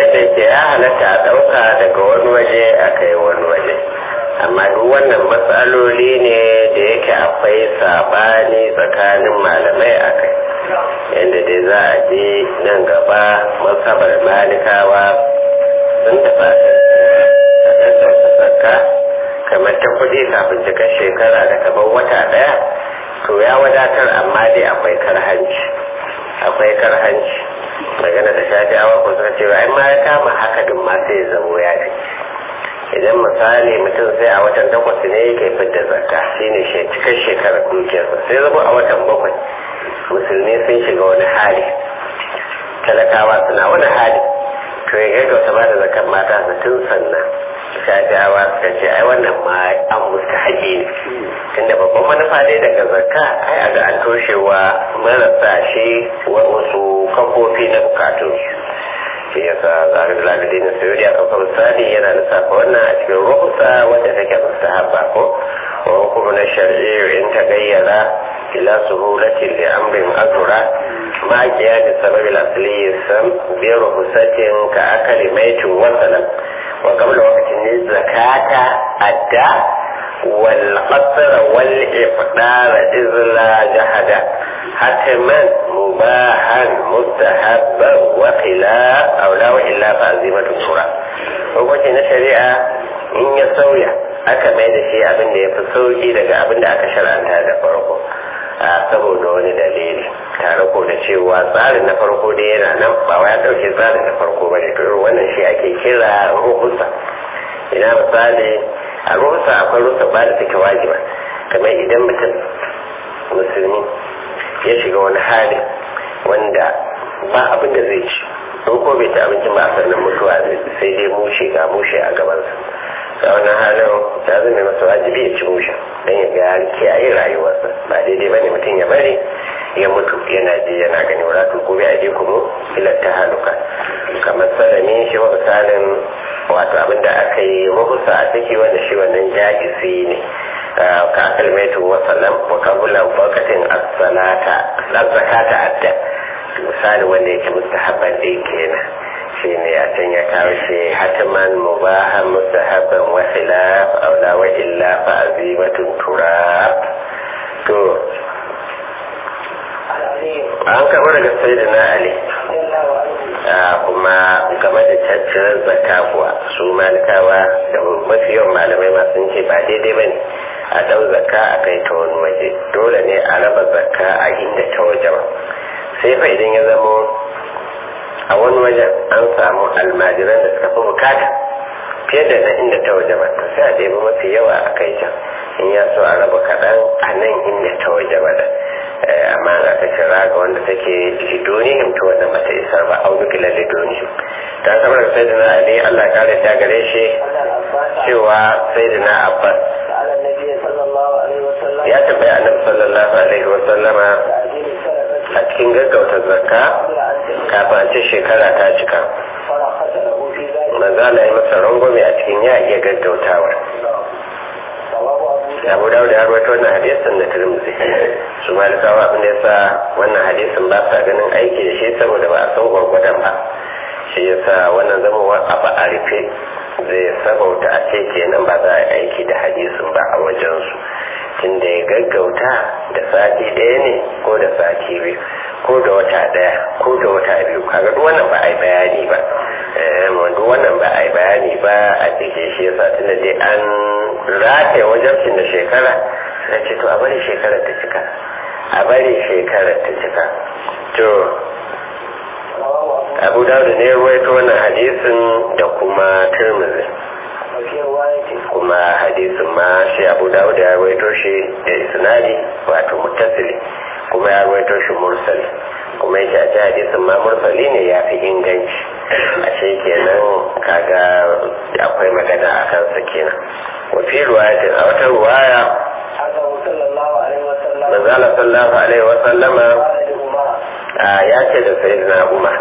da ke ya halatta a ɗauka daga wani waje a kai wani waje amma duk wannan matsaloli ne da yake akwai sabani tsakanin malamai a kai yadda dai za a je nan gaba masabar malikawa sun tafa zakka kamar ta kuɗi kafin cika shekara da kamar wata ɗaya to ya wadatar amma dai akwai karhanci akwai karhanci magana da shafi'awa ko suka ce ai ma ya kama haka din ma sai ya zamo ya fi idan misali mutum sai a watan takwas ne yake fidda zakka shine shi cikin shekarar dukiyarsa sai zama a watan bakwai musulmi sun shiga wani hali talakawa suna wani hali to ya gaggauta ba da zakar mata su tun sannan shafi'awa suka ce ai wannan ma an musta haƙi ne tunda babban manufa dai daga zakka ai a ga an toshewa marasa shi wasu kafofi na bukatun shi yasa zahir lalidin na sayuri a kafar misali yana lissafa wannan a cikin rukusa wadda take mustahabba ko wa hukumu na shari'i in ta gayyara ila suhulatin li amrin azura ma qiyadi sababil asli sam bi rukusatin ka akali maitin wasalam wa qabla waqtin zakata adda wal qasr wal ifdar izla jahada hatman mubahan mustahabban wa khilaf aw la wa illa fa azimatu sura hukunci na shari'a in ya sauya aka mai da shi abin da ya fi sauki daga abin da aka shar'anta da farko a saboda wani dalili tare ko da cewa tsarin na farko dai yana nan ba wai ya dauke tsarin na farko ba ne to wannan shi ake kira ruhusa ina misali a ruhusa akwai ruhusa ba da take wajiba kamar idan mutum musulmi ya shiga wani hali wanda ba abin da zai ci in ko bai ci abincin ba a sannan mutuwa sai dai mushe ga mushe a gabansa a wannan halin ta zama masa wajibi ya ci mushe don ya ga kiyaye rayuwarsa ba daidai bane mutum ya bari ya mutu yana ji yana gani wala tu gobe a je kuma ila ta haluka kamar salami shi wa misalin wato abin da aka yi mahusa a ciki wanda shi wannan jahisi ne ka kalmaitu wa salam wa kabulan wakatin as-salata az-zakata adda misali wanda yake mustahabban din kenan shi ne a can ya kawo shi hatiman mubahan mustahabban wa khilaf aw la wa illa fa azimatun turab to an kama daga sayyidina ali kuma game da caccirar zakka kuwa su malikawa da mafi yawan malamai masu ce ba daidai ba ne a ɗau zakka a kai ta wani waje dole ne a raba zakka a inda ta waje ba sai fa idan ya zamo a wani wajen an samu almajiran da suka fi bukata fiye da na inda ta waje ba to sai a ɗebi mafi yawa a kai can in ya so a raba kaɗan a nan inda ta waje ba da amma za ta kira ga wanda take lidonihim to wanda bata isar ba au nukila lidonihim ta kamar da sayyidina ali Allah ya kare ta gare shi cewa sayyidina abbas ya tambaya annabi sallallahu alaihi wa sallama a cikin gaggauta zakka kafin a ce shekara ta cika manzo Allah ya masa rangwame a cikin ya iya gaggautawa abu dawud ya rawaito wannan hadisin na tirmidhi su malikawa abin da yasa wannan hadisin ba sa ganin aiki da shi saboda ba a san gwargwadon ba shi yasa wannan zama wa abu a rufe zai sabauta a ce kenan ba za a yi aiki da hadisin ba a wajensu tunda ya gaggauta da sati ɗaya ne ko da sati biyu ko da wata ɗaya ko da wata biyu kaga duk wannan ba a yi bayani ba duk wannan ba a yi bayani ba a cikin shi yasa tunda dai an rataye wajen da shekara na ce to a bari shekarar ta cika a bari shekarar ta cika to abu dawud ne ruwaito wannan hadisin da kuma turmizi kuma hadisin ma shi abu dawud ya ruwaito shi da isnadi wato muttasili kuma ya ruwaito shi mursali kuma yake a ce hadisin ma mursali ne ya fi inganci a ce kenan kaga akwai magana a kansa kenan wafi ruwayatin a wata ruwaya manzala sallallahu alaihi wa sallama ya ce da sayyidina umar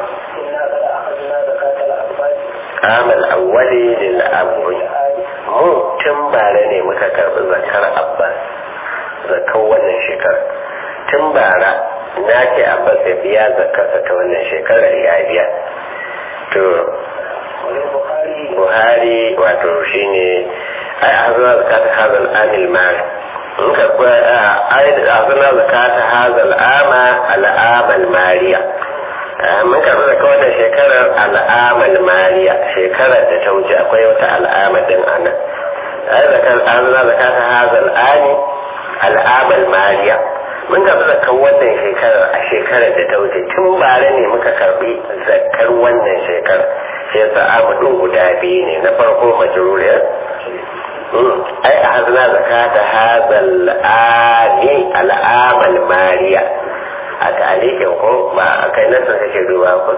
amal awwali lil abri mu tun bare ne muka karbi zakar abbas zakar wannan shekara tun bara na ce abbas ya biya zakarsa ta wannan shekarar ya biya to buhari wato shine ai hazana zakata hazal amil mari in ka kuwa ai hazana zakata hazal ama al'amal mariya mun karɓi zaka wannan shekarar al'amal mariya shekarar da ta wuce akwai wata al'ama din ana ai hazana zakata hazal ami al'amal mariya mun karɓi zakar wannan shekarar a shekarar da ta wuce tun bare ne muka karɓi zakar wannan shekarar sai yasa amadun guda biyu ne na farko majruriyar ai a hazna zakata hazal ani al'amal mariya a talikin ko ba a kai nasa kake duba ko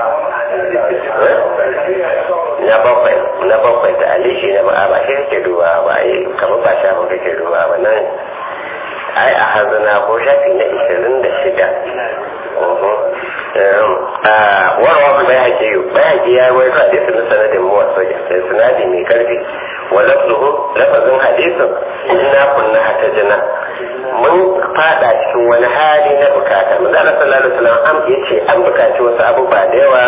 na bakwai na bakwai ta alishi na ba ba shi kake duba ba ai kamar ba shafa kake duba ba nan ai a hazna ko shafi na ishirin da shida warwa bai haƙi bai haƙi ya wai ta hadisi na sanadin muwasu da sanadi mai karfi wa lafzuhu lafazin hadisin inna kunna hata jina mun fada cikin wani hali na bukata manzo Allah sallallahu alaihi wasallam am yace an bukaci wasu abubuwa da yawa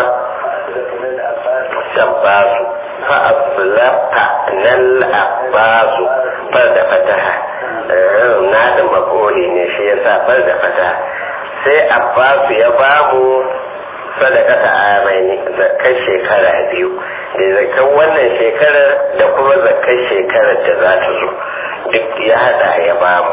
sabbasu fa aslafta nal abbasu far da fataha na da makoli ne shi yasa far da fataha sai abbasu ya bamu sadaka ta amaini zakar shekara biyu da zakar wannan shekarar da kuma zakar shekarar da za ta zo duk ya hada ya bamu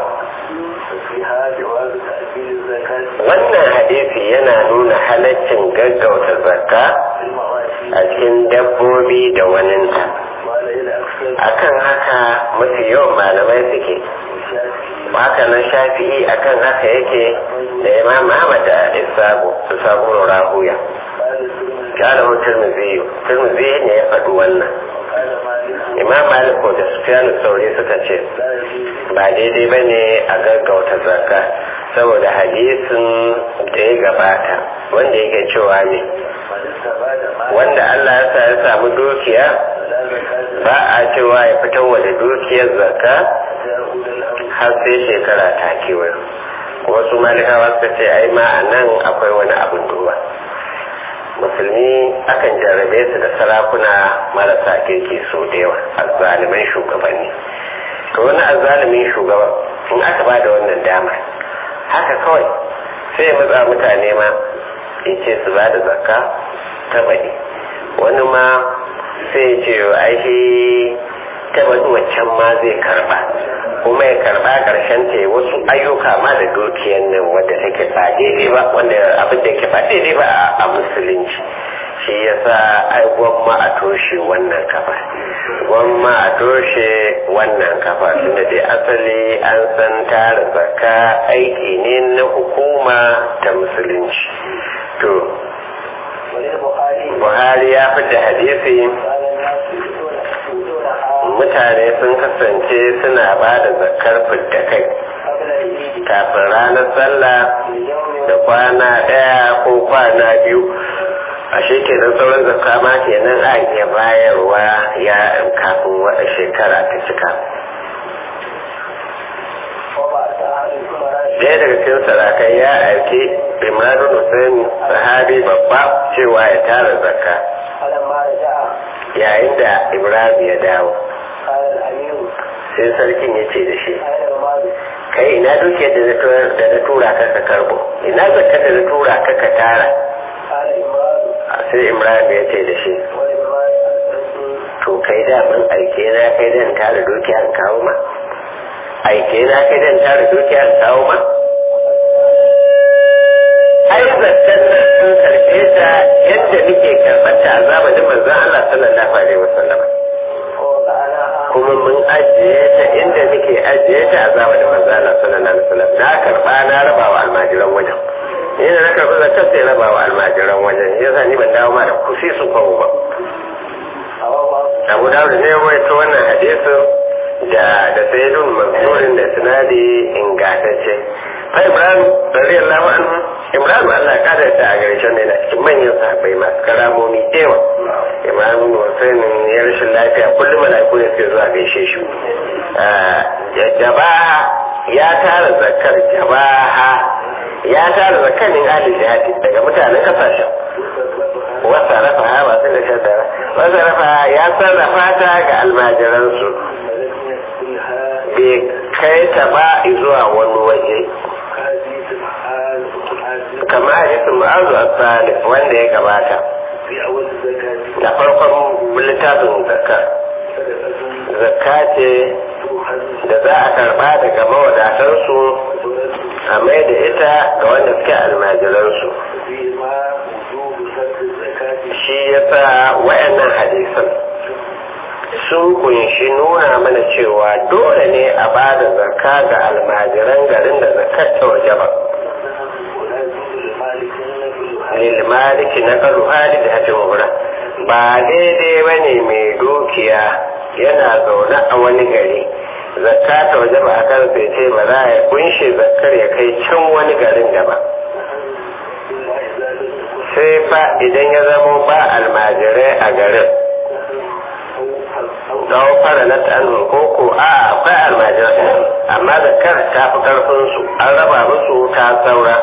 wannan hadisi yana nuna halaccin gaggauta zakka a cikin dabbobi da waninta akan haka mafi yawan malamai suke haka nan shafi'i akan haka yake da imam ahmad da isabu isabu rahuya kala hu tirmidhi tirmidhi ne ya faɗi wannan imam malik da sufyan sauri suka ce ba daidai ba ne a gaggauta zakka saboda hadisin da ya gabata wanda yake cewa ne wanda allah ya sa ya samu dukiya ba a cewa ya fitar wa da dukiyar zakka har sai shekara ta kewayo wasu malikawa suka ce ai ma a nan akwai wani abin duba musulmi akan jarrabe su da sarakuna marasa kirki so da yawa azzaliman shugabanni to wani azzalimin shugaba in aka ba da wannan dama haka kawai sai ya matsa mutane ma ya ce su ba da zakka ta baɗi wani ma sai ya ce aishi ta baɗi waccan ma zai karɓa kuma ya karba karshen ta wasu ayyuka ma da dukiyar nan wadda take ba daidai ba wanda abin da ke ba daidai ba a musulunci shi yasa ai gwamma a toshe wannan kafa gwamma a toshe wannan kafa tunda dai asali an san tara zakka aiki ne na hukuma ta musulunci to buhari ya fi da hadisi mutane sun kasance suna ba da zakar fidda kai kafin ranar sallah da kwana ɗaya ko kwana biyu a shekenan sauran zakka ma kenan a iya bayarwa ya kafin wata shekara ta cika Daya daga cikin sarakai ya aiki Imran Hussein sahabi babba cewa ya tara zakka yayin da Ibrahim ya dawo sai sarkin ya ce da shi kai ina dukiyar da na tura ka ka karbo ina zakka da na tura ka ka tara sai Ibrahim ya ce da shi to kai da mun aike na kai dan tara dukiya in kawo ma aike na kai dan tara dukiya in kawo ma ai zakkan nan sun karfe ta yadda muke karɓar ta a zamanin manzon Allah sallallahu alaihi wasallam kuma mun ajiye ta inda muke ajiye ta a zamanin manzon Allah sallallahu alaihi wasallam na karɓa na raba wa almajiran wajen ni da na karɓi zakkan sai raba wa almajiran wajen yasa ni ban dawo ma da kusi su kwawo ba Abu Dawud ne ya rawaito wannan hadisin da da sayyidun mansurin da sinadi ingantacce fa Ibrahim radiyallahu anhu Ibrahim Allah ya kada ta a gare shi ne cikin manyan sahabbai masu karamomi dewa Ibrahim Hussein ya rashin lafiya kullum malaiku ne suke zuwa gaishe shi jabaha ya tara zakar jabaha ya tara zakanin ahli jihadi daga mutanen kasashen wasa rafa ha ba su da shaddara wasa rafa ya sarrafa ta ga almajiransu bai kai ta ba zuwa wani waje kama hadisin ma'azu asali wanda ya gabata da farkon littafin zakka zakka ce da za a karba daga mawadatansu a mai da ita ga wanda suke almajiransu shi yasa wayannan hadisan sun kunshi nuna mana cewa dole ne a ba da zakka ga almajiran garin da zakkar ta waje ba lilmaliki na karu hali da hajji mabura ba daidai ba ne mai dukiya yana zaune a wani gari zakka ta waje ba a kan sai ce ba za a kunshe zakkar ya kai can wani garin da ba sai fa idan ya zamo ba almajirai a garin don fara na ta'anun koko a akwai almajirai amma zakkar ta fi karfinsu an raba musu ta saura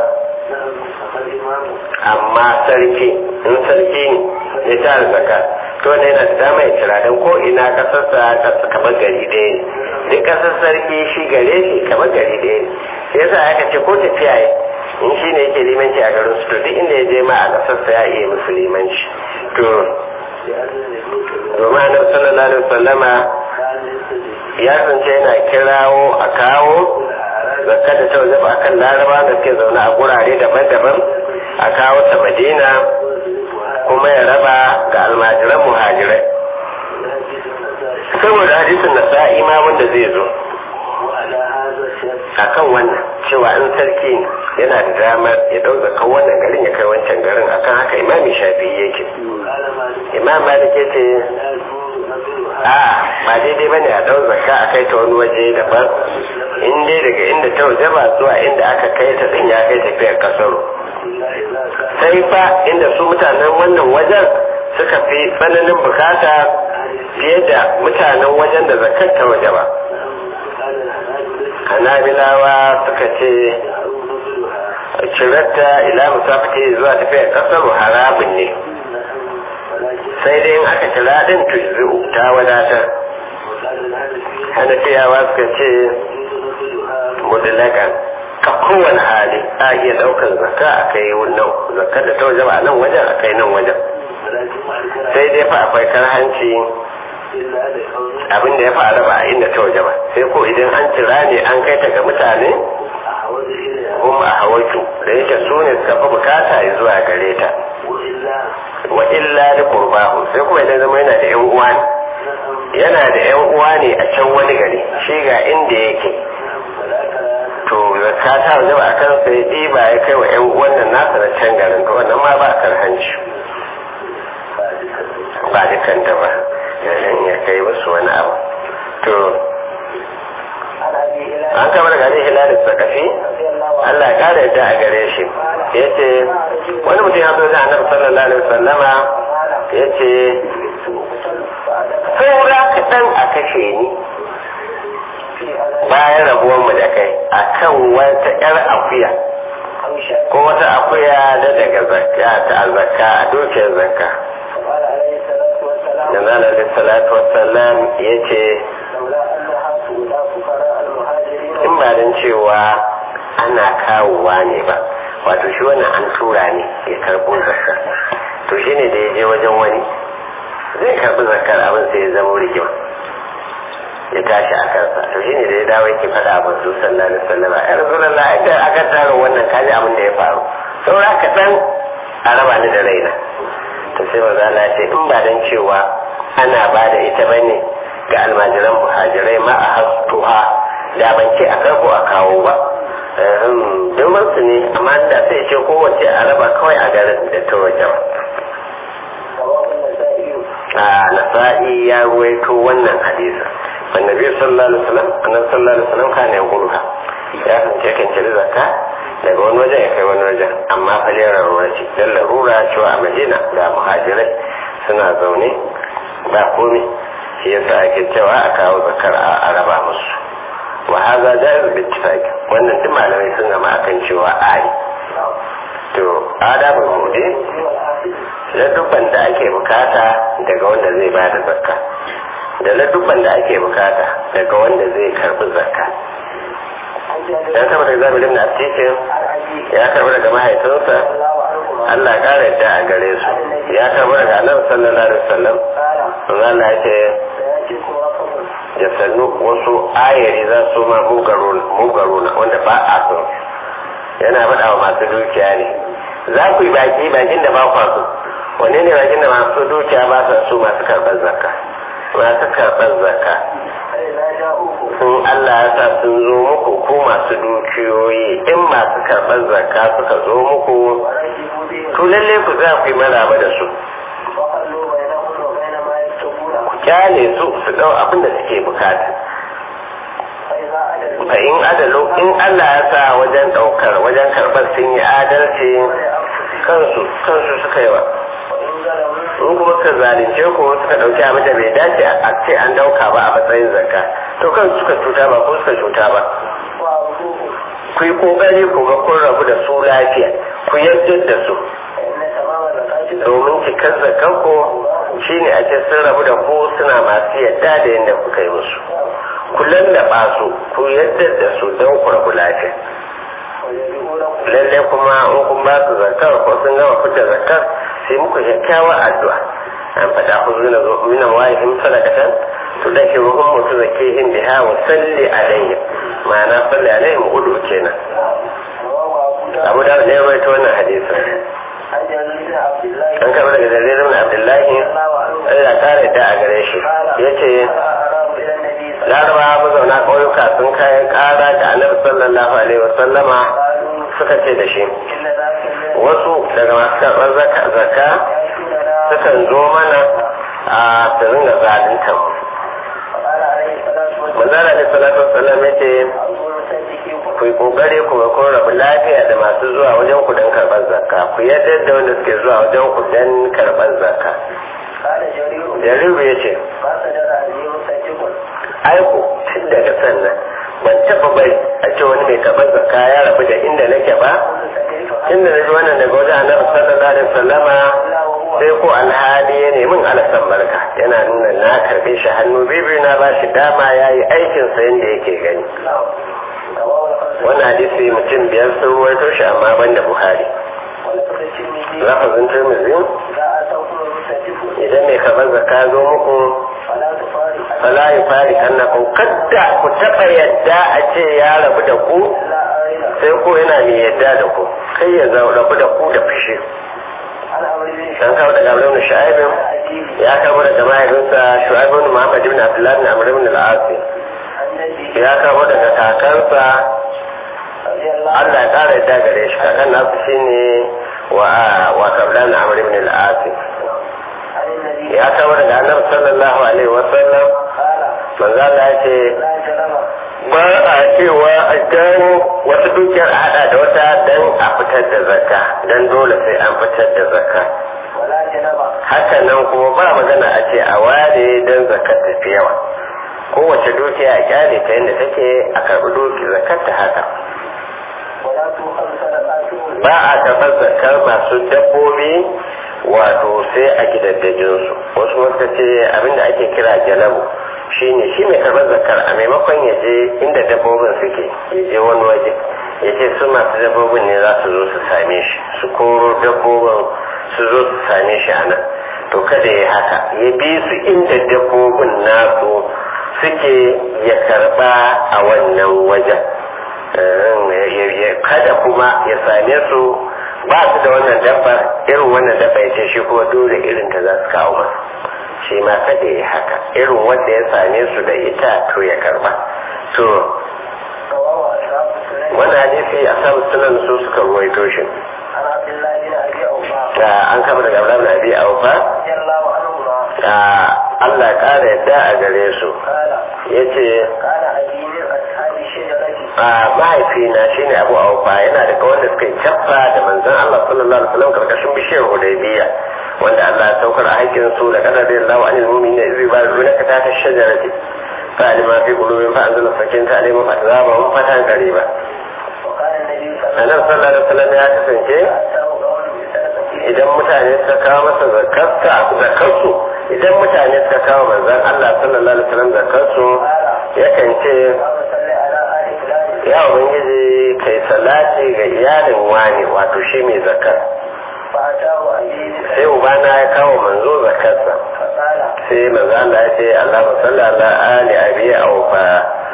amma sarki in sarki ne ya tara zaka to ne yana da dama ya kira don ko ina kasarsa kamar gari ɗaya ne duk kasar sarki shi gare shi kamar gari ɗaya ne sai yasa aka ce ko tafiya yi in shi ne yake limanci a garin su to duk inda ya je ma a kasarsa ya iya musu limanci to domin annabi sallallahu alaihi wasallama ya zance yana kirawo a kawo zakka da ta wajen akan laraba da suke zaune a gurare daban-daban a kawo ta madina kuma ya raba ga almajiran muhajirai saboda hadisin na sa'i ma wanda zai zo akan wannan cewa in sarki yana da damar ya ɗau zakan wannan garin ya kai wancan garin akan haka imami shafi yake imam malik ce a ba daidai bane a ɗau zakka a kai ta wani waje daban in dai daga inda ta waje ba zuwa inda aka kai ta din ya kai tafiyar kasaro sai fa inda su mutanen wannan wajen suka fi tsananin bukata fiye da mutanen wajen da zakar ta waje ba hanabilawa suka ce cirarta ila musafati zuwa tafiyar kasar harabin ne sai dai in aka kira din tujzi'u ta wadatar hanafiyawa suka ce mudlakan ka kowane hali a iya daukar zakka a kai nan zakka da ta waje ba nan wajen a kai nan wajen sai dai fa akwai karhanci abin da ya fara ba a inda ta waje ba sai ko idan an kira ne an kai ta ga mutane kuma a hawaitu da yake su ne suka fi bukata ya zuwa gare ta wa illa da qurbahu sai kuma idan zama yana da yan uwa ne yana da yan uwa ne a can wani gari shi ga inda yake to zakka ta waje ba kan sai ɗiba ya kai wa yan uwan nan nasa na can garin to wannan ma ba karhanci ba dukkan ta ba ya kai wasu wani abu to an kamar gari hilalin sakafi Allah ya kare yadda a gare shi ya ce wani mutum ya zo da annabi sallallahu alaihi wasallama ya ce saura kaɗan a kashe ni bayan rabuwanmu da kai a kan wata 'yar akuya ko wata akuya da daga zakka ta zakka a dukiyar zakka da zana da salatu wasallam ya ce in ba don cewa ana kawowa ne ba wato shi wannan an tura ne ya karɓo zakka to shi ne da ya je wajen wani zai karɓi zakkar abin sai ya zama rigima ya tashi a kansa to shi ne da ya dawo yake faɗa abin su sallallahu alaihi wasallam ya rasulullah idan aka tara wannan kaji abin da ya faru saura kaɗan a raba ni da raina to sai maza Allah ce in ba dan cewa ana ba da ita bane ga almajiran muhajirai ma a hastuha da ban ce a karko a kawo ba domin su ne amma da sai ce kowace a raba kawai a garin da ta wajen a nasa'i ya ruwaito wannan hadisa annabi sallallahu alaihi wasallam annabi sallallahu alaihi wasallam kana yaquluha ya kance kan cire zakka daga wani wajen ya kai wani wajen amma fa lera ruwa ce dan larura cewa a Madina da muhajirai suna zaune ba komai shi yasa ake cewa a kawo zakar a raba musu wa hadha jaiz bi ittifaq wannan duk malamai sun gama akan cewa ai to adabul mudi ladubban da ake bukata daga wanda zai ba da zakka da ladubban da ake bukata daga wanda zai karbi zakka dan kama da zabi limna cikin ya karbi daga mahaifinsa Allah kara yadda a gare su ya karbi daga annabi sallallahu alaihi wasallam Allah ya ce da sannu wasu ayari za su ma mugaro na wanda ba a so yana faɗa wa masu dukiya ne za ku yi baki bakin da ba kwa so wane ne bakin da masu dukiya ba sa so masu karɓar zakka masu karɓar zakka sun Allah ya sa sun zo muku ko masu dukiyoyi in masu karɓar zakka suka zo muku to lalle ku za ku yi maraba da su ku kyale su su ɗau abin da suke bukata fa in adalu in Allah ya sa wajen ɗaukar wajen karɓar sun yi adalci kansu kansu suka yi wa in kuma suka zalunce ko suka ɗauki abin da bai dace a ce an ɗauka ba a matsayin zakka to kansu suka cuta ba ko suka cuta ba ku yi ƙoƙari ku ga kun rabu da su lafiya ku yarda da su domin cikar zakkan ko shine a ce sun rabu da ku suna masu yadda da yadda kuka yi musu ku lallaba su ku yadda da su don ku rabu lafiya lalle kuma in kun ba su zakar ko sun gama fita zakar sai muku kyakkyawar addu'a an faɗa ku zuna minan wahihim sadaqatan to da ke ruhun mutu zakihim biha wa salli alaihim ma'ana salli alaihim udu kenan abu da ne rawaito wannan hadisin an karɓi daga jaririn abdullahi Allah kare da a gare shi ya ce larabawa mazauna ƙauyuka sun kayan ƙara da annabi sallallahu alaihi wasallama suka ce da shi wasu daga masu karɓar zaka sukan zo mana a su ringa zalunta manzara ne salatu wasallam ya ce ku yi kokari ku ga kun rabu lafiya da masu zuwa wajen ku don karɓar zakka ku yadda da wanda suke zuwa wajen ku don karɓar zakka jariru ya ce aiko tun daga sannan ban taɓa bai a ce wani mai karɓar zakka ya rabu da inda nake ba inda na ji wannan daga wajen annabi sallallahu alaihi wasallama sai ko alhali ya nemi alasan barka yana nuna na karɓe shi hannu bibiyu na ba shi dama ya yi aikinsa yadda yake gani wannan hadisi mutum biyar sun ruwaito shi amma ban da buhari lafazin turmizi idan mai kamar zaka zo muku fala yi fari annakum kadda ku taɓa yadda a ce ya rabu da ku sai ko yana mai yadda da ku kai ya rabu da ku da fushi dan kawo daga Abdul Shu'aibin ya kawo daga mahaifinsa Shu'aibin Muhammad ibn Abdullah ibn Amr ibn al-As ya kawo daga kakansa Allah ya kara yadda gare shi kakan nasu shine wa wa kablan Amr ibn al-As ya kawo daga Annabi sallallahu alaihi wa sallam manzo Allah ya ce ba a cewa a gano wata dukiyar a hada da wata dan a fitar da zakka dan dole sai an fitar da zakka haka nan kuma ba magana a ce a ware dan zakkar tafi yawa kowace dukiya a kyale ta yadda take a karɓi duki zakkar ta haka ba a karɓar zakkar masu dabbobi wato sai a gidaddajinsu wasu wata ce abinda ake kira jalabu shi ne shi mai karɓar zakar a maimakon ya je inda dabbobin suke ya je wani waje ya ce su masu dabbobin ne za su zo su same shi su koro dabbobin su zo su same shi a nan to kada ya haka ya bi su inda dabbobin nasu suke ya karɓa a wannan wajen kada kuma ya same su ba su da wannan dabbar irin wannan dabba ya ce shi kuma dole irin ta za su kawo masa shi ma kada ya haka irin wanda ya same su da ita to ya karba to wani hadisi a samu sunan su suka ruwaito shi an kama daga abraham na biya aufa Allah ƙara yadda a gare su ya ce a mahaifina shine abu aufa yana daga wanda suka yi cappa da manzon Allah sallallahu alaihi wasallam karkashin bishiyar hudaybiya wanda Allah ya saukar a haƙƙin su da kana da Allah anil mu'minin da izi bayu na ka ta shajarati fa alima fi qulubihim fa anzala sakinata alaihim fa tazabahum fatan qariba annabi sallallahu alaihi wasallam ya kasance idan mutane suka kawo masa zakarsa zakarsu idan mutane suka kawo manzon Allah sallallahu alaihi wasallam zakarsu yakan ce ya ubangiji kai salati ga iyalin wani wato shi mai zakar sai ubana ya kawo manzo zakarsa sai manzo Allah ya ce Allah salli ala ali abi aufa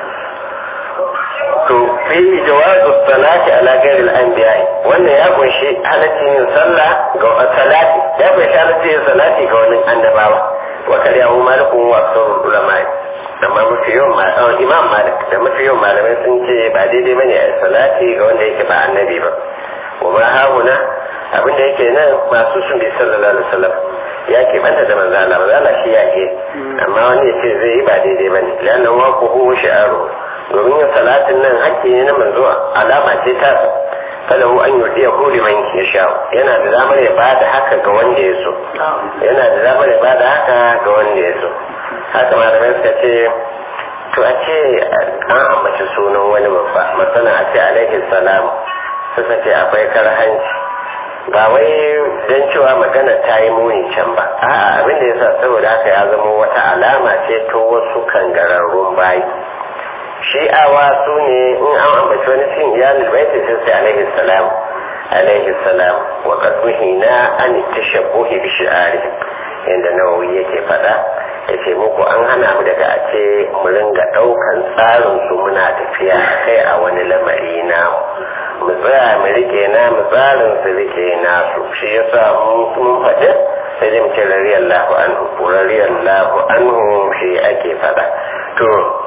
to fi jawazu salati ala ghairi al-anbiya wannan ya kunshi halaccin yin sallah ga salati ya kunshi halaccin yin salati ga wani annabawa wa kariyahu malikun wa sauran ulama'i amma mafi yawan imam malik da mafi yawan malamai sun ce ba daidai bane a salati ga wanda yake ba annabi ba wa ma hauna abin da yake nan masu sun bi sallallahu alaihi wasallam ya ke banta da manzo Allah manzo Allah shi ya ke amma wani ya ce zai yi ba daidai bane lannan wa ku hu shi'aru domin yin salatin nan hakki ne na manzo alama ce ta falahu an yurdiya hu liman yasha yana da damar ya bada haka ga wanda ya so yana da damar ya bada haka ga wanda ya so haka malamai suka ce to a ce an ambaci sunan wani babba masana a ce alaihi salam suka ce akwai karhanci ba wai don cewa magana ta yi muni can ba a'a abin da yasa saboda haka ya zama wata alama ce ta wasu kangararrun bayi shi'awa su ne in an ambaci wani cin iyalin baiti sun sai alaihi salam alaihi salam wa qad na an tashabbuhi bi shi'ari yanda nawawi yake faɗa yace muku an hana mu daga a ce mu ringa ɗaukan tsarin su muna tafiya kai a wani lamari na mu tsaya mu rike na mu tsarin su rike na su shi yasa mun faɗi sai dai mu ce radiyallahu anhu radiyallahu anhu shi ake faɗa to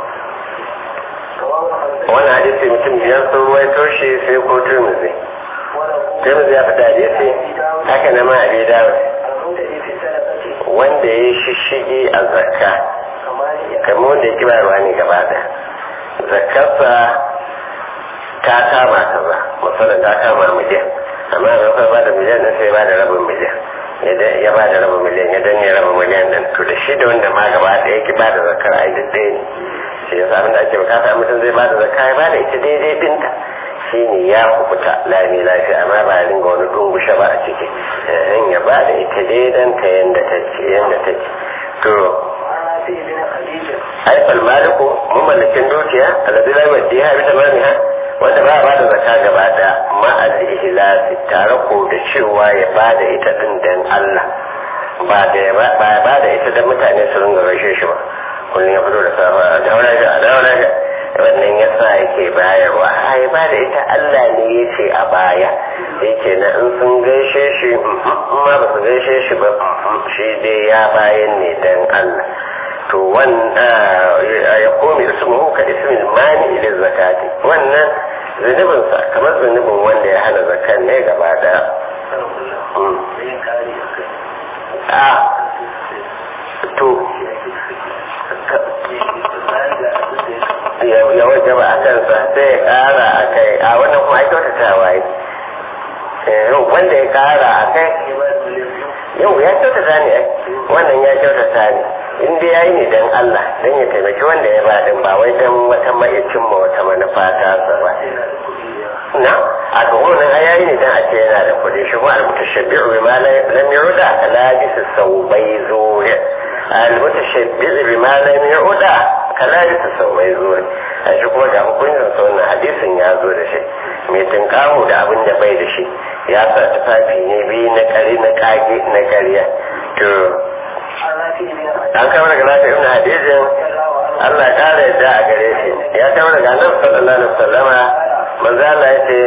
wannan hadisi mutum biyar sun ruwaito shi sai ko turmuzi turmuzi ya fita hadisi haka na ma abi dawud wanda ya shishige a zakka kamar wanda ya kibarwa ne gaba da zakkarsa ta kama ta ba musamman ta kama miliyan amma da kai ba da miliyan nan sai ba da rabin miliyan ya ba da rabin miliyan ya danne rabin miliyan nan to da shi da wanda ma gaba da yake ba da zakkar ai duk ɗaya ne shi yasa abin da ake bukata mutum zai ba da zakka ya ba da ita daidai dinta shi ne ya kubuta lami lafiya amma ba ya dinga wani dungushe ba a ciki in ya ba da ita daidan ta yanda ta ce yanda ta ce to haifal maliku mamallakin dukiya alladhi la yudiha bi tamamiha wanda ba ba da zakka gaba da ma al-ihlasi tare ko da cewa ya ba da ita din dan Allah ba da ba ba da ita dan mutane su ringa gaishe shi ba kullum ya fito da safa da wani ga da wani ga wannan yasa yake bayarwa ai ba da ita Allah ne ya ce a baya yake na in sun gaishe shi ma ba su gaishe shi ba shi dai ya bayan ne dan Allah to wannan ya komi ismuhu ka ismin mani ila zakati wannan zunubin sa kamar zunubin wanda ya hana zakan ne gaba daya a to ya waje ba a kansa sai ya kara a kai a wannan kuma ai kyautatawa yi wanda ya kara a kai yau ya kyautata ne wannan ya kyautata ne in dai yayi ne dan Allah dan ya taimaki wanda ya ba din ba wai dan wata mai cimma wata manufa ta sa ba na a to wannan ai yayi ne dan a ce yana da kuɗi shi kuma al-mutashabbi'u bima lam yurda kala bisa saubai zuri al-mutashabbi'u bima lam yurda kala bisa saubai zuri a shi kuma ga hukuncin sa wannan hadisin ya zo da shi mai tunkaho da abin da bai da shi ya sa tufafi ne biyu na kare na kage na ƙarya to an kama daga nafi ibn hadisin Allah ya kara yadda a gare shi ya kama daga nan sallallahu alaihi wasallama manzo Allah ya ce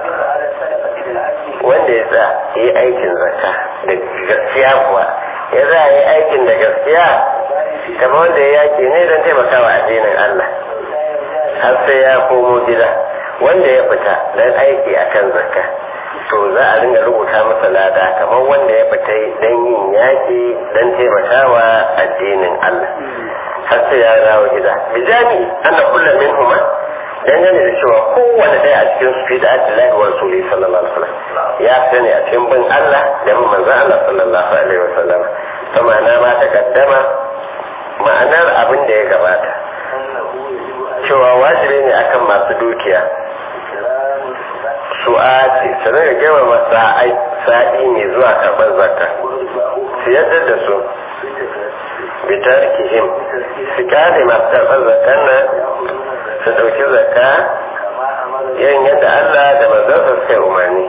wanda ya sa yi aikin zakka da gaskiya kuwa ya za yi aikin da gaskiya kamar wanda ya yaki ne don taimakawa addinin Allah har sai ya komo gida wanda ya fita don aiki akan zakka to za a ringa rubuta masa lada kamar wanda ya fita don yin yaƙi don taimakawa addinin Allah har sai ya dawo gida bijani ana kullum min huma dangane da cewa kowane ɗaya a cikin su fi da Abdullahi wa Rasuli sallallahu alaihi wasallam ya sani a cikin bin Allah da bin manzon Allah sallallahu alaihi wasallam ta ma'ana ma ta kaddama ma'anar abin da ya gabata cewa wajibi ne akan masu dukiya su'ati su rinka girmama sa'ai sa'i ne zuwa karɓar zakka su yadda da su bitar kihim su kare masu karɓar zakkan nan su ɗauki zakka yin yadda Allah da manzansa suka yi umarni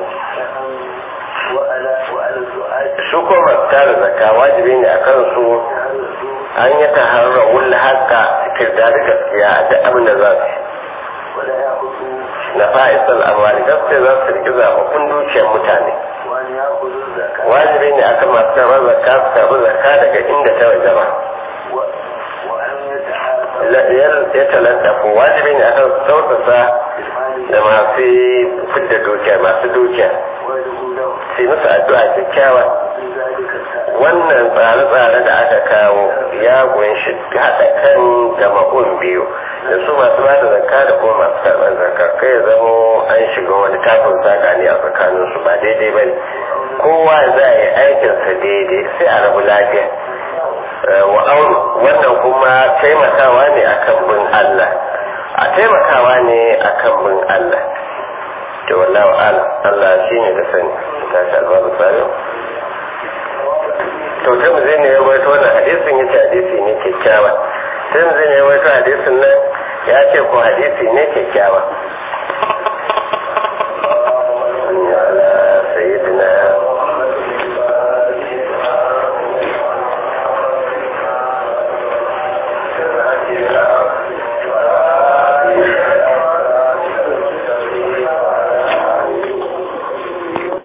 su ko masu kare zakka wajibi ne a kansu an yi ta harra wulla haka kirdari gaskiya a duk abin da za su na fa'isal amwali gaskiya za su riki zaɓaɓɓun dukiyar mutane wajibi ne akan masu karɓar zakka su karɓi zakka daga inda ta waje ba ya talanta ko wajibi ne akan su tausasa da masu fidda dukiya masu dukiya sai musu addu'a kyakkyawa wannan tsare-tsare da aka kawo ya kunshi haɗa kan jama'un biyu da su masu ba da zakka da kuma masu karɓar zakka kai ya zamo an shiga wani tafin saka ne a tsakanin su ba daidai ba ne kowa za a yi aikinsa daidai sai a rabu lafiya wa'aun wannan kuma taimakawa ne akan bin Allah a taimakawa ne akan bin Allah to wallahu ala Allah shi ne da sani ta shi albabu tsari to ta mu zai ne ya waito wannan hadisin ya ce hadisi ne kyakkyawa ta mu zai ne ya waito hadisin nan ya ce ko hadisi ne kyakkyawa